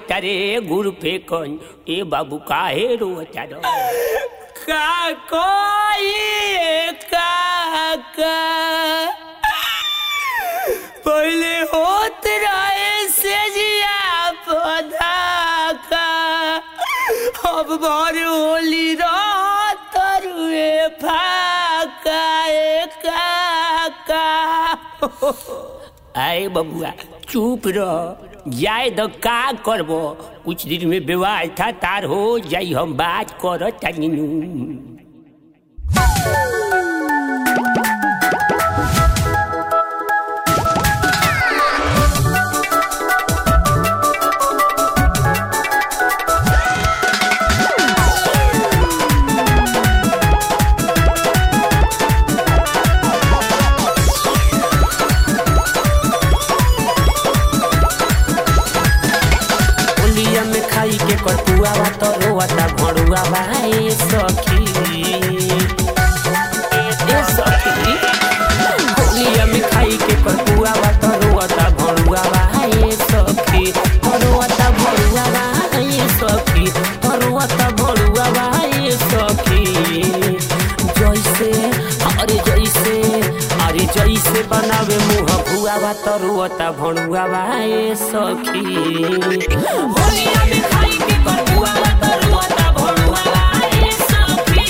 तारे गुड़ फेकन ए बाबू काहे रोता रो का कोई काका पहले होत रहे से जिया पौधा का अब भर होली रात रुए फाका ए काका आए बबुआ चुप रह जाए तो का करबो कुछ दिन में व्यवस्था तार हो जाई हम बात कर तनी होलिया में खाई के कटुआ बा तो रोता भड़ुआ बा ए सखी ए सखी होलिया में खाई के कटुआ बा तो रोता भड़ुआ बा ए सखी रोता भड़ुआ बा ए सखी रोता भड़ुआ बा ए सखी जैसे अरे जैसे अरे जैसे बनावे मुँह भुआ बा तो रोता भड़ुआ बा ए सखी होलिया में खाई के कटुआ बा तो रोता भड़ुआ बा ए सखी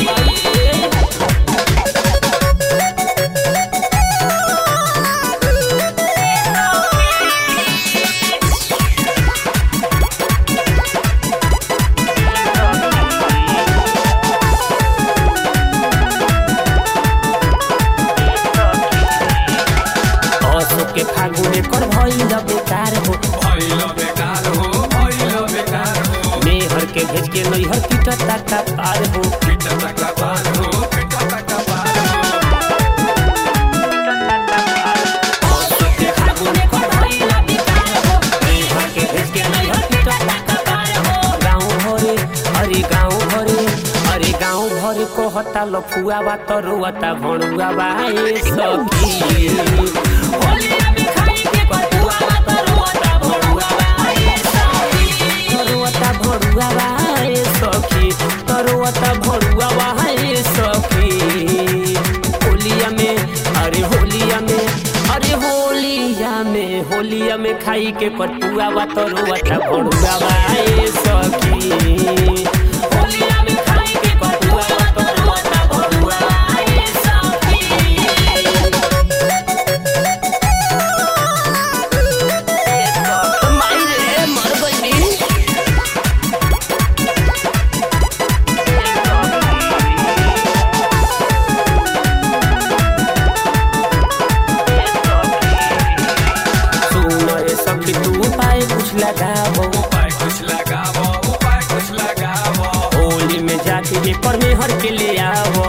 असो के फागुने कर भइल बेकार हो मेहर के भेज के नैहर पिटता का पार हो असो के फागुने कर भइल बेकार हो मेहर के भेज के नैहर पिटता का पार हो गाँव भरे अरे गाँव भरे अरे गाँव भरे कहता लफुआ बा तो रोता भणुआ बा ए सखी होलिया में खाई के कटुआ बा तो रोता भणुआ बा ए सखी तरुआता भरुआ बा ए सखी तरुआता भरुआ बा ए सखी होलिया में अरे होलिया में अरे होलिया में होलिया में खाई के कटुआ बा तरुआता भरुआ बा ए सखी होलिया में खाई के कटुआ बा तरुआता भरुआ बा ए सखी माई रे मर गइली सुन रे सखी तू उपाय कुछ लगाबो होली में जाके जे पर में हर के ले आवो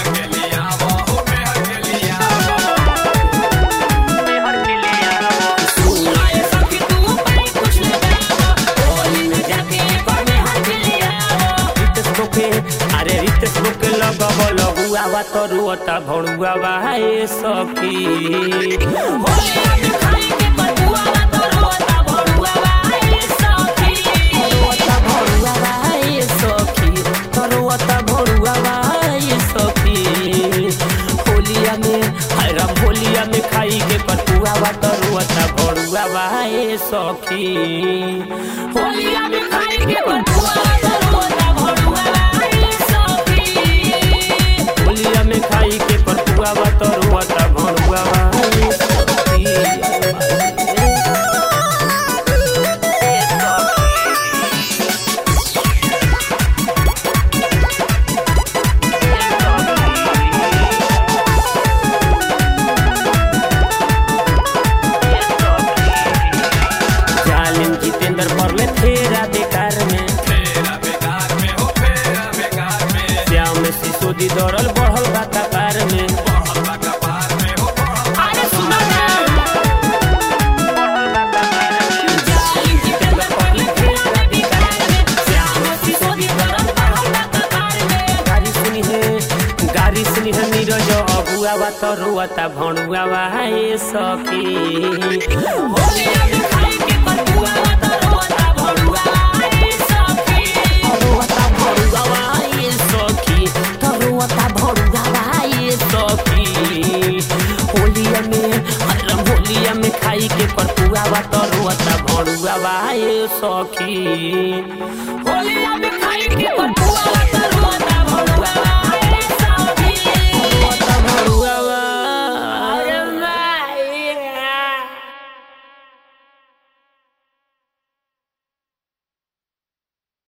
सुन रे सखी तू उपाय कुछ लगाबो होली में जाके जे पर में हर के ले आवो रितेश लोके अरे रितेश लोके लगब लगुआ बा तरुआता भणुआ बा ए सखी होली में खाई के कटुआ बा तरुआता भणुआ बा ए सखी तरुआता भणुआ बा ए सखी तरुआता भणुआ बा ए सखी होलिया में हाय राम होलिया में खाई के कटुआ बा तरुआता भणुआ बा ए सखी होलिया में खाई के कटुआ बा तरुआता भणुआ बा ए सखी होलिया में खाई के कटुआ बा तरुआता भणुआ बा ए सखी जालिम जितेंद्र परले फेरा बेकार में श्याम में सिसोदी दौड़ल बढ़ल बा कपार में अरे सुनो ना जालिम जितेंद्र परले फेरा बेकार में श्याम में सिसोदी दौड़ल बढ़ल बा कपार में गाड़ी सुनी है गाड़ी सुनी है नीरज अबुआ बा तो रुआता भणुआ बा ए सखी होलिया में खाई के कटुआ बा तो रुआता भणुआ बुढ़ावा ये सखी होलिया में खाई